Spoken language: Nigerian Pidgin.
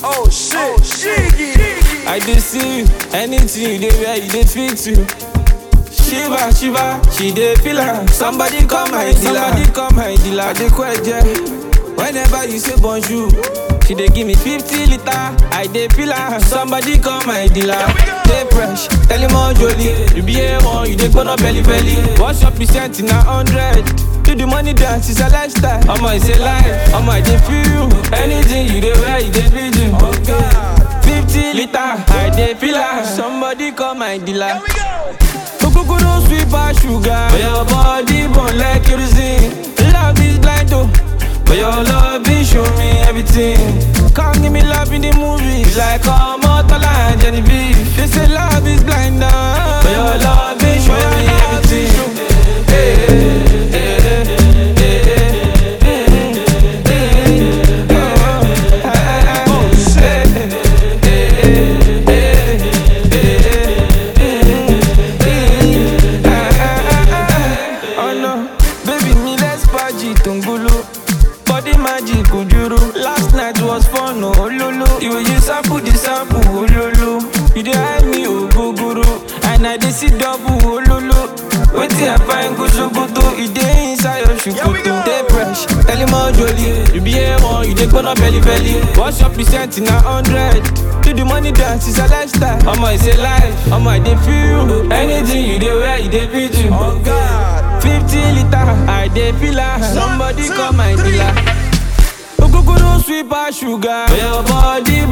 Oh shit, Shiggy. I dey see you, anything you dey wear, you dey fit to. Shiva, Shiva, she dey feel am. Somebody call my dealer, somebody call my dealer. I dey kweje. Whenever you say bonjour, she dey give me 50 liter. I dey feel am. Somebody call my dealer. Dey fresh, tell him all jolly. You be A1, you dey gbóná belly belly. What's your percent in a hundred? Do the money dance, it's a lifestyle. Omo, it's a life. Omo, I dey feel you. Anything you dey wear, you dey feel you. Oh God. 50 liter, I dey feel am. Somebody call my dealer. Here we go. Ogogoro sweet pass sugar. But your body burn like kerosene. Love is blind oh, but your love is show me everything. Come give me love in the movies like Omotola and Genevieve. They say love is blind oh, but your love is show me everything. Hey, hey, hey, hey, hey, hey, hey, oh, ah, ah, hey, hey, hey, hey, Oh no, baby mi let's party tongolo Body magic ojoro Last night was fun oh ololo You will use sample the sample ololo You dey hide me ogogoro And I dey see double ololo Wetin I find go sokoto E dey inside your Here we go. shukoto Dey fresh, tell him all jolly You be A1, you dey gbóná belly belly What's your percent in a hundred? Do the money dance, it's a lifestyle Omo, it's a life Omo, I dey feel you Anything you dey wear, you dey fit you Oh God. 50 liter, I dey feel am. Somebody two, call my three. dealer. Ogogoro sweet pass sugar. But your body